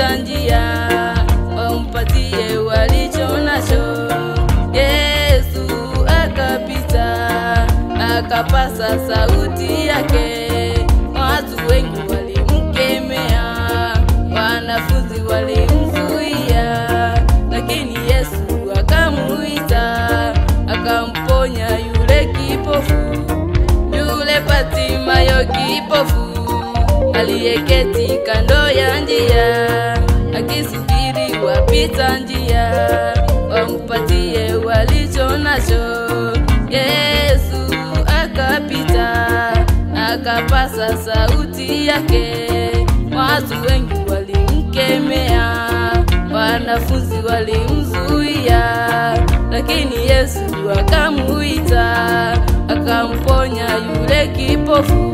wapita njia wampatie walicho nacho. Yesu akapita akapasa sauti yake, watu wengi walimkemea, wanafunzi walimzuia, lakini Yesu akamuita akamponya yule kipofu yule Patimayo kipofu aliyeketi kando ya njia akisubiri wapita njia wampatie walicho nacho. Yesu akapita akapasa sauti yake, watu wengi walimkemea, wanafunzi walimzuia, lakini Yesu akamuita akamponya yule kipofu.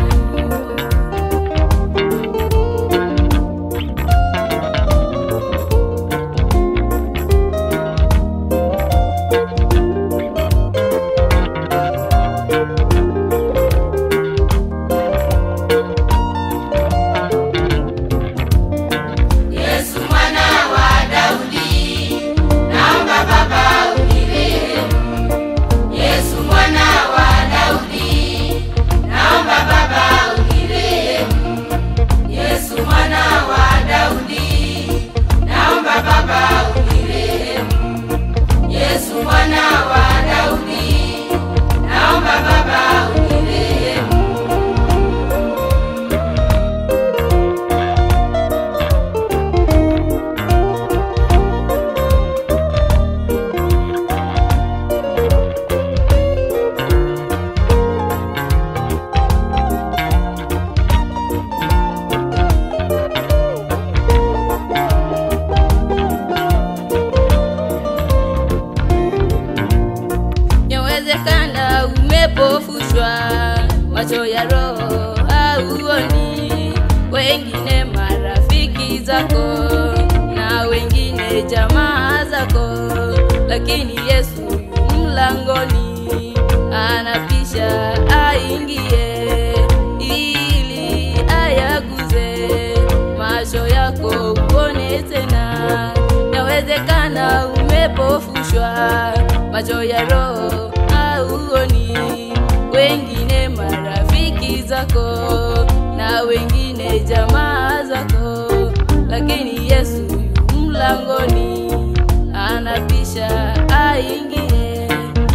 Yesu mwana wa Daudi, naomba Baba unirehemu. Yesu mwana wa Daudi, naomba Baba unirehemu. Yesu mwana wa Daudi, naomba Baba unirehemu. Yesu mwana wa Daudi, naomba Baba unirehemu. Yawezekana umepofushwa macho ya roho hauoni, wengine marafiki zako na wengine jamaa zako, lakini Yesu yu mlangoni anapisha aingie ili ayaguze macho yako uone tena. Yawezekana umepofushwa macho ya roho hauoni, wengine marafiki zako na wengine jamaa zako, lakini Yesu yu mlangoni anapisha aingie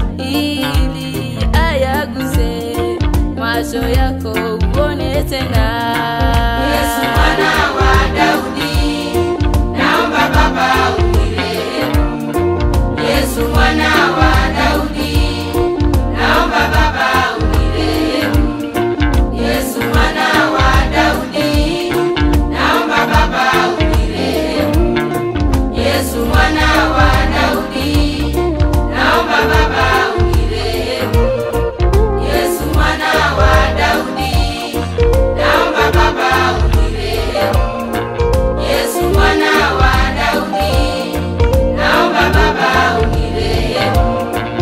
ili ayaguse macho yako uone tena. Yesu mwana wa Daudi, naomba Baba unirehemu. Yesu mwana wa Daudi, naomba Baba unirehemu. Yesu mwana wa Daudi, naomba Baba unirehemu. Yesu mwana wa Daudi, naomba Baba unirehemu. Yesu mwana wa Daudi, naomba Baba unirehemu. Yesu mwana wa Daudi, naomba Baba unirehemu.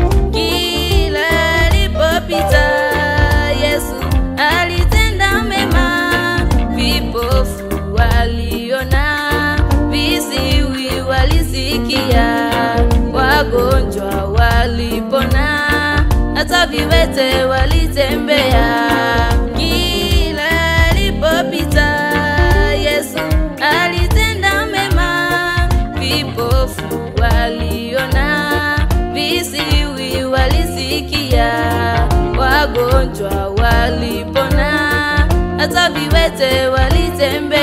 Kila alipopita Yesu alitenda mema, vipofu waliona, visiwi walisikia, wagonjwa walipona, hata viwete walitembea. Kila alipopita Yesu alitenda mema, vipofu waliona, visiwi walisikia, wagonjwa walipona, hata viwete walitembea.